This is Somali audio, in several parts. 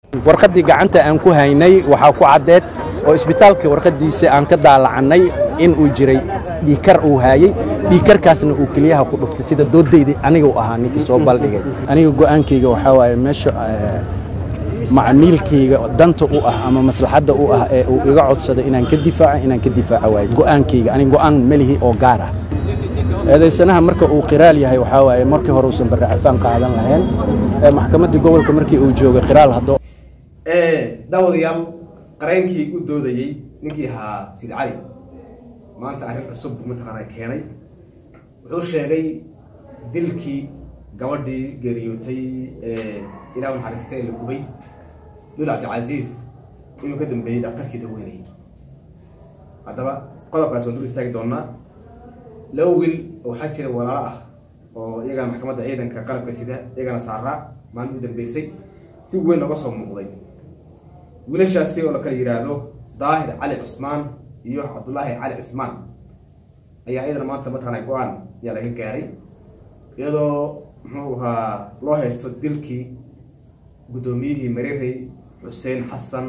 warqaddii gacanta aan ku haynay waxaa ku caddeed oo isbitaalka warqaddiisa aan ka daalacannay in uu jiray dhiikar uu haayey dhiikarkaasna uu keliyaha ku dhuftay sida doodayda aniga u ahaa ninkii soo baldhigay aniga go'aankayga waxaa waaye meesha macmiilkayga danta u ah ama maslaxadda u ah ee uu iga codsada inaan ka difaaca inaan ka difaaca waaye go'aankayga aniga go'aan melihi oo gaar ah eedaysanaha marka uu qiraal yahay waxaa waaye markii hore uusan barre cafaan qaadan lahayn maxkamaddii gobolka markii uu joogay qiraal haddoo daawadayaal qareenkii u doodayey ninkii ahaa sid cali maanta arrin cusub mataqaana keenay wuxuu sheegay dilkii gabadhii geeriyootay ee ilaah naxariista ee la gubay dul cabdicasiis inuu ka dambeeyey dhaktarkii daweynayay haddaba qodobkaas waan dul istaagi doonaa laba wiil waxaa jira walaalo ah oo iyagana maxkamadda ciidanka qalabka sida iyagana saaraa maalin u dambeysay si weyn looga soo muuqday wiilashaasi oo la kala yidhaahdo daahir cali cusmaan iyo cabdullaahi cali cismaan ayaa iyadana maanta mataqaana go-aan ayaa laga gaaray iyadoo muxuu ahaa loo haysto dilkii guddoomiyihii marirey xuseen xasan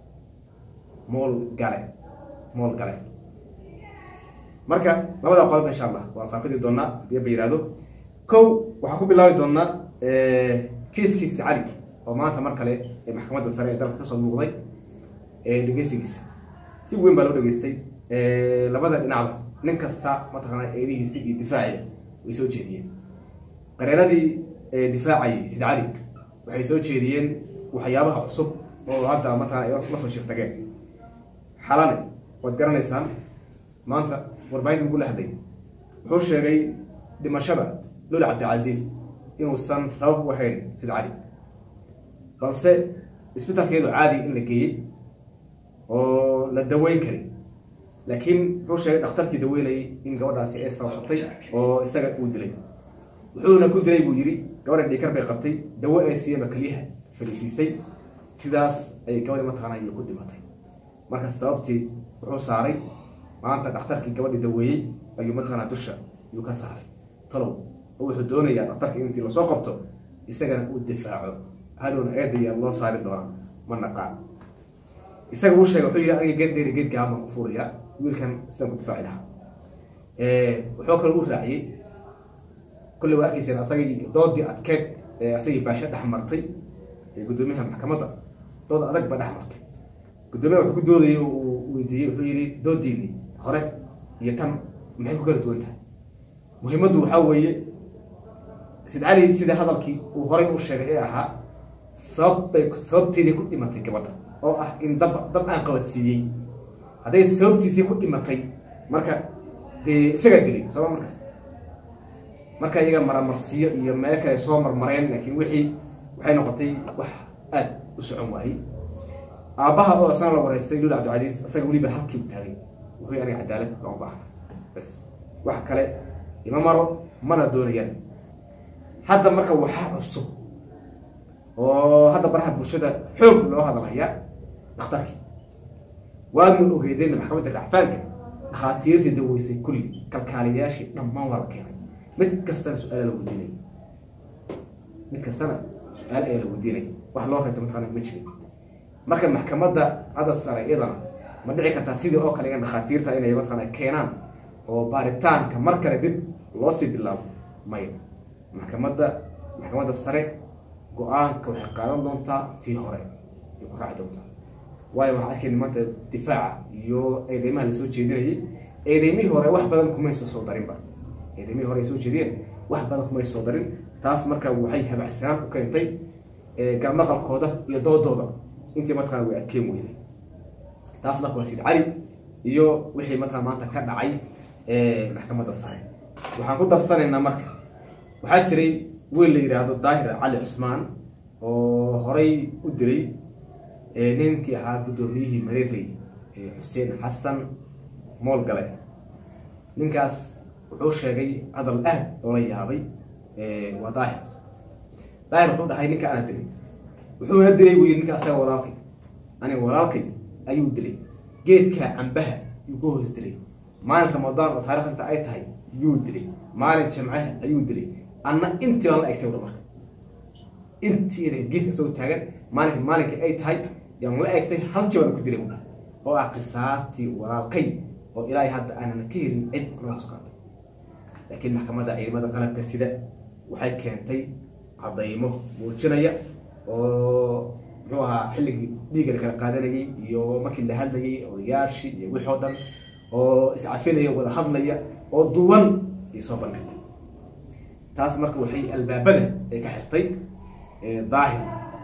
mool gale mool gale marka labada qodob insha allah waan faaqidi doonaa hadii ba yihahdo kow waxaan ku bilaabi doonaa kiiskiisa cali oo maanta mar kale ee maxkamadda sare ee dalka kasoo muuqday dhegeysigiisa si weyn baa loo dhegeystay labada dhinacba nin kasta mataqaana eedihiisi iyo difaaciga way soo jeediyeen qareenadii difaacayay sid cali waxay soo jeediyeen waxyaabaha cusub oo hadda mataqana la soo shirtageen xalane waad garanaysaan maanta warbaahinta ugu la hadlay wuxuu sheegay dhimashada lul cabdicasiis inuusan sabab u ahayn sid cali balse isbitaalkeedu caadi in la geeyey oo la daweyn karay laakiin wuxuu sheegay dhakhtarkii daweynayay in gabadhaasi ay sababsatay oo isaga uu dilay wuxuuna ku dilay buu yidhi gabadha dhiikar bay qabtay dawo ee siiyaba keliyaha fadhiisiisay sidaas ayay gabadhi mataqaana iyo ku dhimatay marka sababtii wuxuu saaray maanta dhakhtarkii gabadhii daweeyey ayuu mataqaana dusha yuu ka saaray talow oo wuxuu doonayaa dhakhtarka intii lasoo qabto isagana uu difaaco hadhowna eedaya loo saari doona ma naqaan isaga uu sheegay wuxuu yidhi aniga geed dheeri geedka hamaan ku fuuraya wiilkan sidaan ku difaaci lahaa wuxuu kale u raaciyey kolley waa arkayseen asagii doodii adkeed ee asagii baasho dhex martay ee guddoomiyaha maxkamadda dood adag ba dhex martay guddoomiyaha wuxuu ku doodayay uu weydiiyey wuxuu yidhi doodiini hore iyo tan maxay ku kala duwan tahay muhiimaddu waxaa weeye sid cali sida hadalkii uu horay u sheegay ee ahaa sababbay sababteedii ku dhimatay gabadha oo ah in dab dab aan qabadsiiyey hadday sababtiisii ku dhimatay marka dee isagaa dilay sooma markaas marka iyaga maramarsiyo iyo meel kale soo marmareen laakiin wixii waxay noqotay wax aada u socon waayey aabbaha oo isna la wareystay lul cabdicasiis isaga weliba halkii u taagay wuxuu aniga cadaalad looma baahna bas wax kale ima maro mana doonayaan hadda marka waxaa cusub oo hadda baraha bulshada xoog loo hadalhayaa dhakhtarkii waadna ogeedeen maxkamadda racfaanka dhakhaatiirtii daweysay kulli kalkaaliyayaashii dhammaan waa la keenay mid kastana su-aala la weydiinay mid kastana su-aal ayaa la weydiinay wax loo reebto mataqaana ma jirin marka maxkamadda hadda sare iyadana ma dhici kartaa sidii oo kale dhakhaatiirta inay mataqaana keenaan oo baaritaanka mar kale dib loo sii bilaabo maya maxkamadda maxkamadda sare go-aanka waxay qaadan doontaa tii hore ay ku raaci doontaa waayo waxaa arkayna maanta difaaca iyo eedeymaha lasoo jeedinayay eedeymihii hore wax badan kumayso soo darinba eedeymihii hore ay soo jeediyeen wax badan kumay soo darin taas marka waxay habacsanaan ku keentay garnaqalkooda iyo doodooda intii mataqana way adkeen weyday taas marka waa sid cali iyo wixii mataqana maanta ka dhacay maxkamadda sare waxaan ku darsanaynaa marka waxaa jiray wiil la yidhaahdo daahir cali cusmaan oo horay u dilay ninkii ahaa guddoomiyihii marirey xuseen xasan mool gale ninkaas wuxuu sheegay hadal aad loola yaabay waa daahir daahir wuxuu dhahay ninka ana dilay wuxuuna dilay buu yidhi ninka asaga walaalkay aniga walaalkay ayuu dilay geedka cambaha yuu ku hoos dilay maalin ramadaan oo taarikh inta ay tahay yuu dilay maalin jamcaha ayuu dilay anna intii baan la egtay udha marka intii inay geedka isagoo taagan maalinka maalinkii ay tahay yaan la egtay hal jabana ku dilay buudha oo ah qisaastii walaalkay oo ilaahay hadda aanan ka helin cid noos qaatay laakiin maxkamadda ciidamada qalabka sida waxay keentay cadaymo muujinaya oo muxuu ahaa xilligii dhiigga la kala qaadanayay iyo markii la hadlayay odayaashii iyo wixii oo dhan oo iscafinaya wada hadlaya oo duwan ay soo bandhigtay taas marka waxay albaabada ay ka xirtay daahir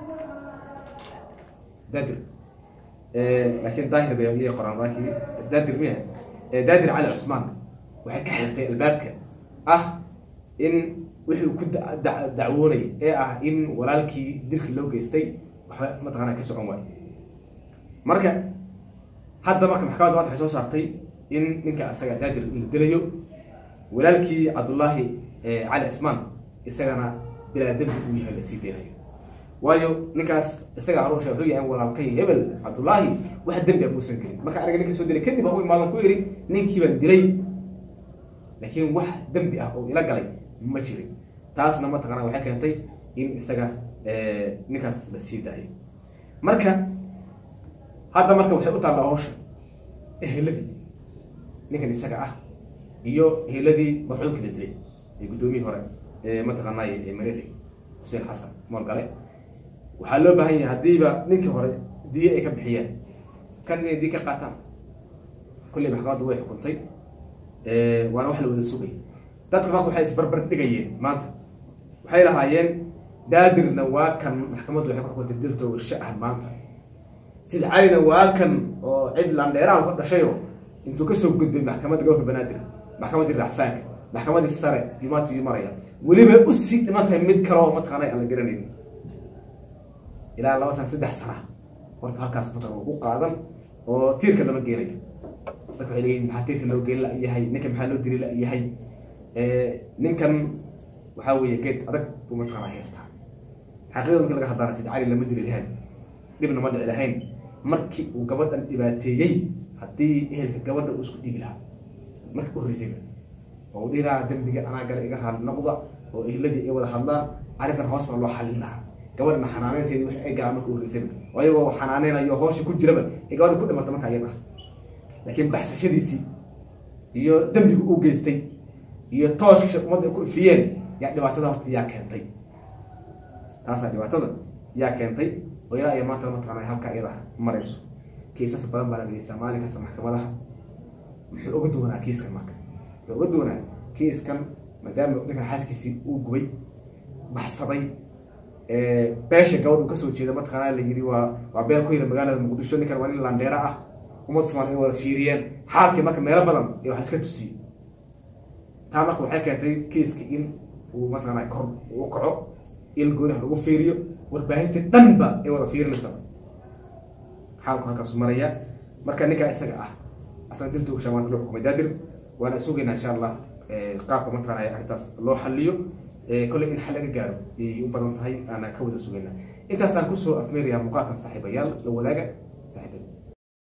dadir laakiin daahir bay iya qoraan laakiin dadir miya dadir cali cusmaan waxay ka xirtay albaabka ah in wixii ku dacwoonay ee ah in walaalkii dilkii loo geystay waxba mataqaana ka socon waayo marka hadda marka maxkamadda maanta waxay soo saartay in ninka isaga daadir la dilayo walaalkii cabdullaahi cali cismaan isagana bilaa dembi uu yahay lasii deynayo waayo ninkaas isaga aroosha wuxuu yahay walaalkay hebel cabdullaahi wax dembi a muusan gelin marka aniga ninkii soo dilay kadib aan u imaadan ku yidhi ninkii baan dilay laakiin wax dembi ah oo ila galay ma jirin taasna mataqaana waxay keentay in isaga ninkaas la sii daayo marka hadda marka waxay u taallaa hawsha eheladii ninkan isaga ah iyo eheladii marxuumkii la dilay ee guddoomiyii hore ee mataqaanay marere xuseen xasan moorgale waxaa loo baahan yahay haddiiba ninkii hore diye ay ka bixiyeen kan inay diye ka qaataan kulley maxkamaddu way xukuntay waana wax la wada sugay dadka marka waxay isbarbar dhigayeen maanta waxay lahaayeen daadirna waa kan maxkamaddu waxay ku xukuntay dirto warshe ah maanta sida calina waa kan oo cid landheeraha ka dhashayo intuu kasoo gudbay maxkamadda gobolka banaadir maxkamaddii racfaanka maxkamaddii sare yumaati maraya weliba usii dhiman tahay mid kale oo mataqaana aan la garanaynin ilaa laba sana saddex sana horta halkaas mataqan ugu qaadan oo tiirka lama geenayo dadka waxay leeyihin maxaa tiirka loo geen la-yahay ninkan maxaa loo dili la-yahay ninkan waxaa weeye geed adag buu mataqaana haystaa xaqiiqada markii laga hadlaana sida cali lama dili lahayn dhibna ma dhici lahayn markii uu gabadhan dhibaateeyey haddii ehelka gabadha uu isku dhibi lahaa markii u horreysayba oo dhihi lahaa dembiga anaa gale iga raali noqda oo ehladii ay wada hadlaan arrintan hoos baa loo xalin lahaa gabadhana xanaaneynteedii wix ay galaan marka u horreysayba oo ayagoo xanaaneynayo hooshii ku jiraba ee gabadha ku dhimata marka iyada ah laakiin baxsashadiisii iyo dembiga uu geystay iyo tooshka ummadda ku ifiyeen yaa dhibaatada horta yaa keentay taasaa dhibaatada yaa keentay oo ilaa iyo maanta mataqaana halkaa iyada marayso kiisas badan baa la geystaa maalin kasta maxkamadaha muxuu uga duwanaa kiiskan marka wuxuu uga duwanaa kiiskan maadaama ninkan xaaskiisii uu gubay baxsaday beesha gabadh uu kasoo jeeda mataqaana la yiri waa waa beel ku yira magaalada muqdisho ninkan waa nin landheera ah ummadda somaaliya wada fiiriyeen xaalkii marka meelo badan ee wax iska tusiyey taa marka waxay keentay kiiska in uu mataqaana kor u kaco il goodaha lagu fiiriyo warbaahinta dhanba ay wada fiirinaysa xaalku halkaasu maraya marka ninkaa isaga ah asaga dirta ugshaa maanta loo xukumay daadir waana sugaynaa insha allah qaabka mataqaana arrintaas loo xaliyo kolley in xal laga gaaro ayay u badan tahay aana ka wada sugaynaa intaasaan kusoo afmeerayaa muuqaalkan saaxiibayaal la wadaaga saaxiibada